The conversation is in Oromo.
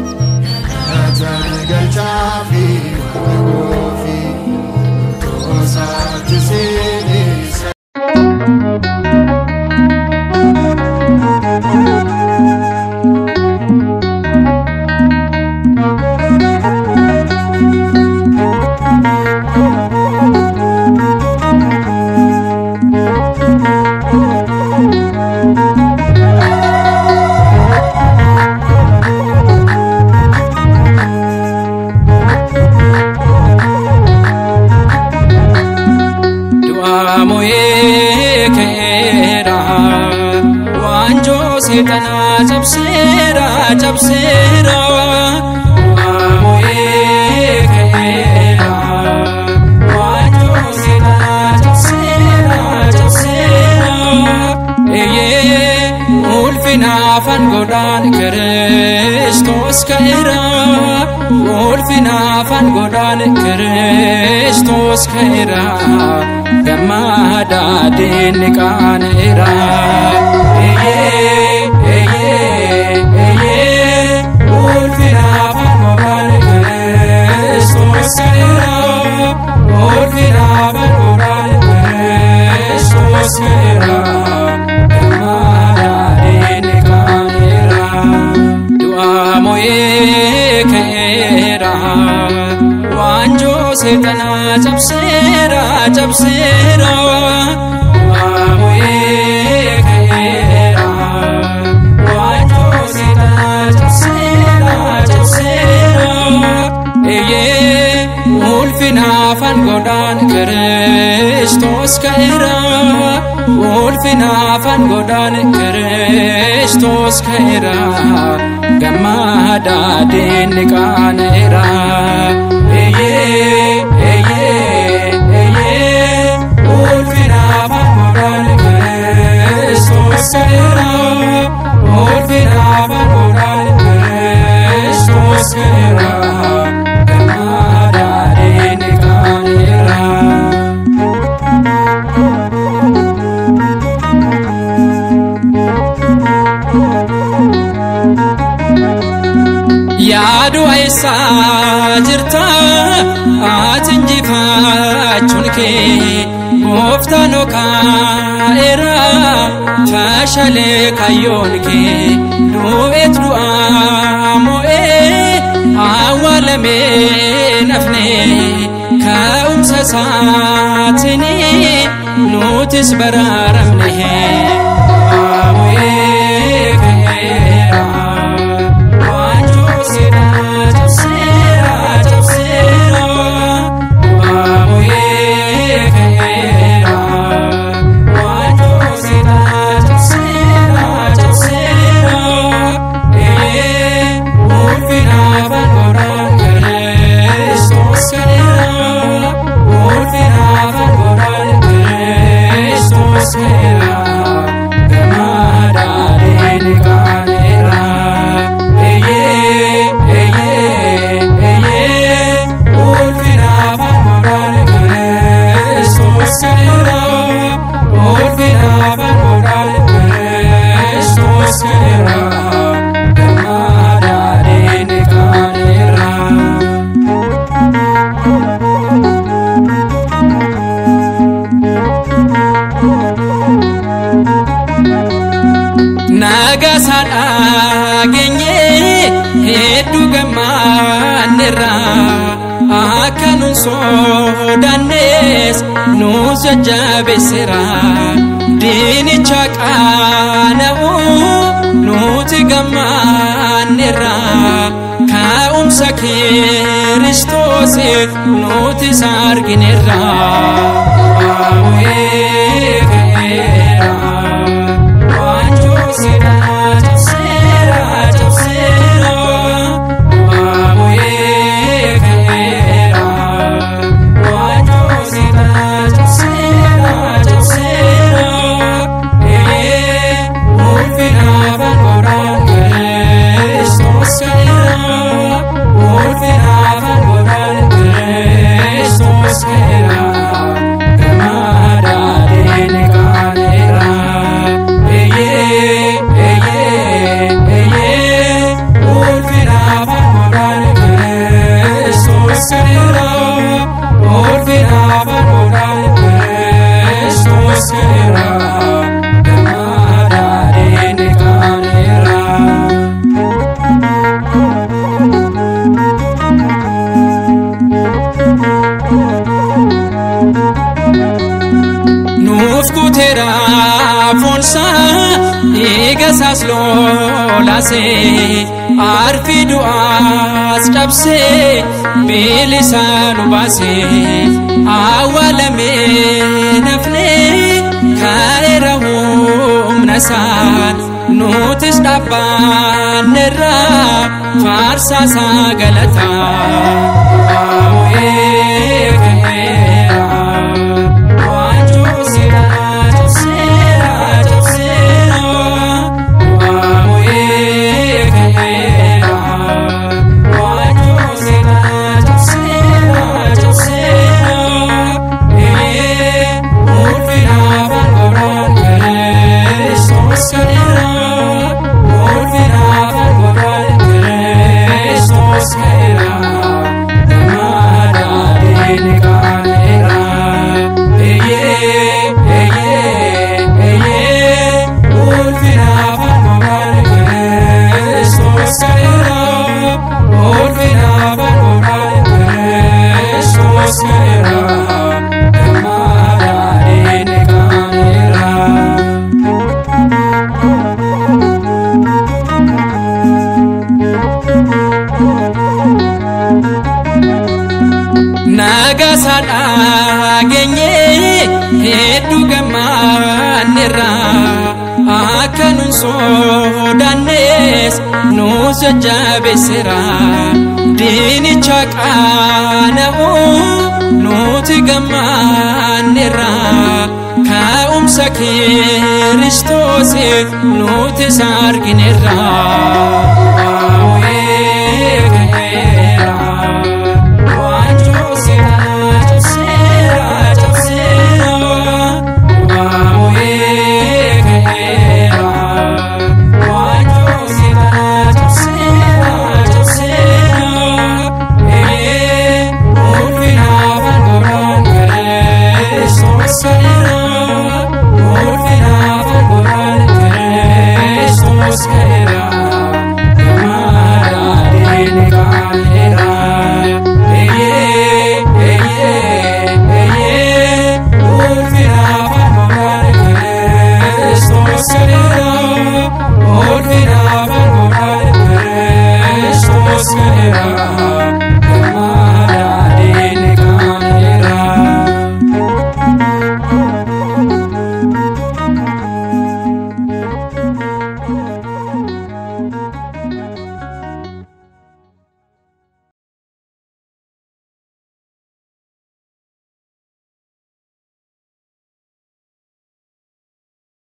du'aa mo'ee ka'eera waanjoo seexanaa cabseera cabseera du'aa mo'ee ka'eera waanjoo seexanaa cabseera cabseera eeyyee ulfinaafan godhaan kiristoos ka'eera ulfinaafan godhaan kiristoos ka'eera gammada diinni qaana'eera eeyyee eeyyee eeyyee ulfinaafan godhaan kiristoos ka'eera ulfinaafan godhaan kiristoos ka'eera gammada diinni qaana'eera du'aa mo'ee ka'eera waanjoo seexanaa cabseera cabseera du'aa mo'ee ka'eera waanjoo seexanaa cabseera cabseera eeyyee ulfinaafan godhaan kiristoos ka'eera ulfinaafan godhaan kiristoos ka'eera gammada diinni qaana'eera eeyyee eeyyee eeyyee ulfinaafan godhaan kiristoos ka'eera ulfinaafan godhaan kiristoos ka'eera gammada diinni qaana'eera. yaadu eessaa jirta ati injifaachuun kee gooftaan okaa'eera fashalee kayyoon kee du'eet du'aa mo'ee awwaalamee nafne ka'umsa isaatiin nutis baraaramne mo'ee ka'eera. Waanjoo seexanaa cabseera cabseera du'aa mo'ee ka'eera. Waanjoo seexanaa cabseera cabseera eeyyee ulfinaafan godhaan kiristoos ka'eera ulfinaafan godhaan kiristoos ka'eera gammada diinni qaana'eera. Eeyyee eeyyee eeyyee ulfinaafan godhaan kiristoos ka'eera ulfinaafan godhaan kiristoos ka'eera gammada diinni qaana'eera. Nagasaan dhageenye hedduu gammaanneerra akka nun sodaannes nus jajjabeesseera diinicha qaana'u nuti gammaanneerra ka'umsa kiristoos nuti isa argineerra. Waa'ee ka'eera. Waanjoo seexanaa cabseera cabseera du'aa mo'ee ka'eera. Waanjoo seexanaa cabseera cabseera eeyyee ulfinaafan godhaan kiristoos ka'eera ulfinaafan godhaan kiristoos ka'eera gammada diinni qaana'eera. dhiiga isaas lolaasee arfii du'aas cabsee bilisaa nu baasee awwaalamee nafnee ka'eera humna isaan nutis dhaabbanneerraa faarsaa isaa galataa. Waa'ee ka'eera waanjoo seeraa cabseera cabseera. Waa'ee ka'eera waanjoo seeraa cabseera cabseera. Ee ulfina afaan godhan Kiristoos ka'eera. Ulfina afaan godhan Kiristoos ka'eera. Gamadaadeen ka'eera. Eeyyee eeyyee eeyyee ulfina afaan godhan Kiristoos ka'eera. Ulfina afaan godhan Kiristoos ka'eera. Gamadaadeen ka'eera. Nagasaa dhageenyee hedduu gammanneerra akka nun sodaannes nu jajjabeesseera diinicha qaana'u nuti gammanneerra ka'umsa kiristoos nuti argineerra.